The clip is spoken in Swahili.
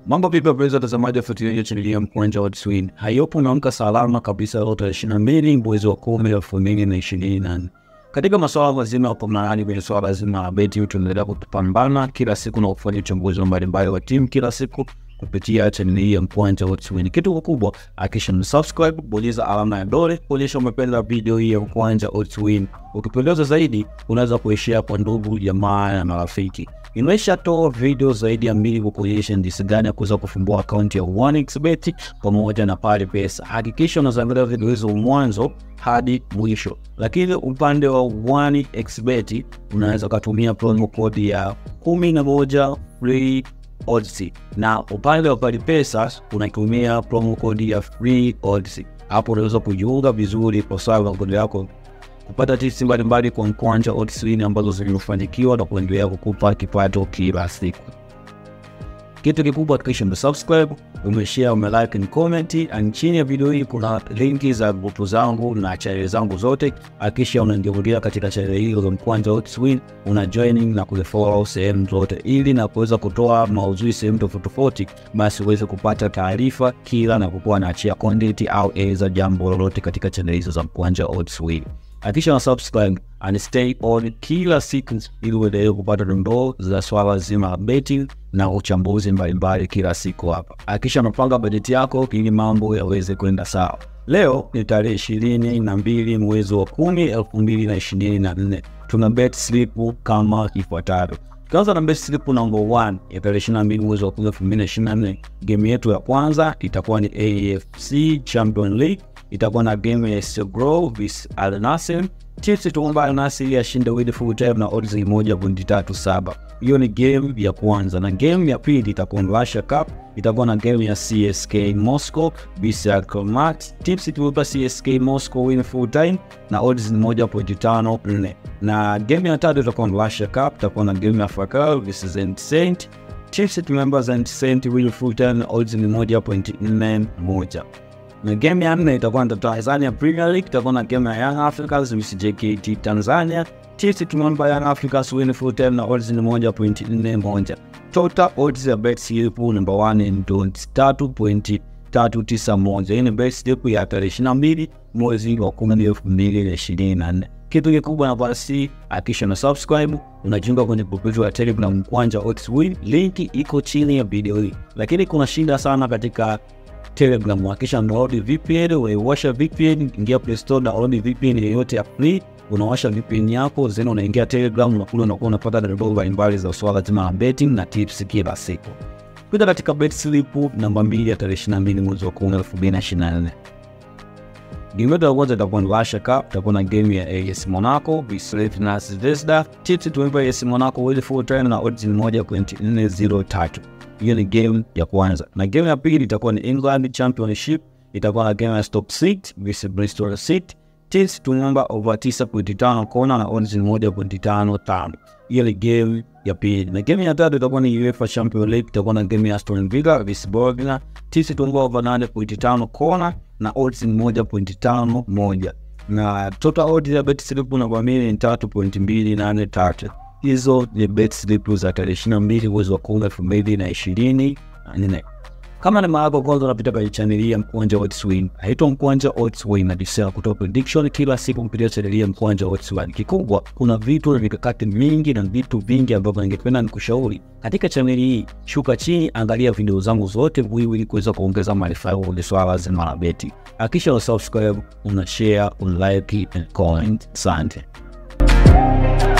Mambo vipi wapenzi watazamaji wa fuatilia chaneli ya Mkwanja Odds Win. Hayopo naamka salama kabisa leo tarehe ishirini na mbili mwezi wa kumi elfu mbili na ishirini na nne. Katika masuala mazima ya pamnani kwenye swala zima la beti, tunaendelea kupambana kila siku na kufanya uchambuzi mbalimbali wa timu kila siku kupitia chaneli hii ya Mkwanja Odds Win. Kitu kikubwa hakikisha msubscribe, bonyeza alama ya dole kuonyesha umependa video hii ya Mkwanja Odds Win. Ukipendeza zaidi, unaweza kuishare kwa ndugu jamaa na marafiki. Nimeshatoa video zaidi ya mbili kukuonyesha jinsi gani ya kuweza kufumbua akaunti ya 1xBet pamoja na pale pesa. Hakikisha unaangalia video hizo mwanzo hadi mwisho, lakini upande wa 1xBet unaweza ukatumia promo code ya kumi na moja free odds, na upande wa pale pesa unatumia promo code ya free odds. Hapo unaweza kujiunga vizuri kwa sababu makundi yako kupata tips mbalimbali kwa Mkwanja Odds Win ambazo zimefanikiwa na kuendelea kukupa kipato kila siku. Kitu kikubwa hakikisha umesubscribe, umeshare, umelike na comment. And chini ya video hii kuna linki za grupu zangu na channel zangu zote. Hakikisha unaingia katika channel hizo za Mkwanja Odds Win, una joining na kufollow sehemu zote, ili na kuweza kutoa maudhui sehemu tofauti tofauti, basi uweze kupata taarifa kila na kukuwa naachia content au eza jambo lolote katika channel hizo za Mkwanja Odds Win. Hakikisha na subscribe and stay on kila siku ili uendelee kupata dondoo za swala zima la betting na uchambuzi mbalimbali kila siku hapa. Hakikisha unapanga bajeti yako ili mambo yaweze kwenda sawa. Leo ni tarehe ishirini na mbili mwezi wa kumi elfu mbili na ishirini na nne. Tuna bet slip kama ifuatavyo. Tukianza na bet slip number 1 ya tarehe ishirini na mbili mwezi wa kumi elfu mbili na ishirini na nne. Game yetu ya kwanza itakuwa ni AFC Champion League itakuwa na game ya SC Grow vs Al Nassr. Chiefs tuomba Al Nassr ashinde with full time na odds ni moja pointi tatu saba. Hiyo ni game ya kwanza, na game ya pili itakuwa ni Russia Cup, itakuwa na game ya CSK Moscow vs Alkmaar. Chiefs tuomba CSK Moscow win full time na odds ni moja pointi tano nne. Na game ya tatu itakuwa ni Russia Cup, itakuwa na game ya Fakal vs Zenit Saint. Chiefs tuomba Zenit Saint win full time na odds ni moja pointi nne moja na game ya nne itakuwa na Tanzania Premier League, itakuwa na game ya Young Africans vs JKT Tanzania. Chiefs tumeomba Young Africans win full time na odds ni moja pointi nne moja. Total odds ya bet slip number 1 ni tatu pointi tatu tisa moja. Hii ni bet slip ya tarehe ishirini na mbili mwezi wa kumi elfu mbili na ishirini na nne. Kitu kikubwa na basi, hakikisha na subscribe, unajiunga kwenye grupu ya Telegram Mkwanja Odds Win, linki iko chini ya video hii. Lakini kuna shida sana katika Telegram, hakisha download VPN. Unaiwasha VPN, ingia Play Store, download VPN yoyote ya free, unawasha VPN yako zeni, unaingia Telegram, unakula unakuwa unapata dondoo mbalimbali za swala zima la betting na tips kila siku. Kuja katika bet slip namba 2 ya tarehe 22 mwezi wa 10 2024. Game yetu ya kwanza itakuwa ni Russia Cup, itakuwa na game ya AS Monaco vs na Zvezda. Tips tuempa AS Monaco with full time na odds ni 1.403 hiyo ni game ya kwanza, na game ya pili itakuwa ni England Championship, itakuwa na game ya Stoke City vs Bristol City. Tips tunaomba over 9.5 kona na odds ni 1.55. Hiyo ni game ya pili, na game ya tatu itakuwa ni UEFA Champions League, itakuwa na game ya Aston Villa vs Bologna. Tips tunaomba over 8.5 kona na odds ni 1.51, na total odds ya bet slip na kwa mimi ni 3.283. Hizo ni bet slip za tarehe ishirini na mbili mwezi wa kumi elfu mbili na ishirini na nne. Kama ni mara yako kwanza unapita kwenye chaneli ya Mkwanja Odds Win, haitwa Mkwanja Odds Win, nadisea kutoa prediction kila siku kupitia chaneli ya Mkwanja Odds Win. Kikubwa, kuna vitu na mikakati mingi na vitu vingi ambavyo ningependa nikushauri katika chaneli hii. Shuka chini, angalia video zangu zote muhimu ili kuweza kuongeza maarifa yako kwenye swala zima la beti. Hakikisha una subscribe, una share, una like and comment. Asante.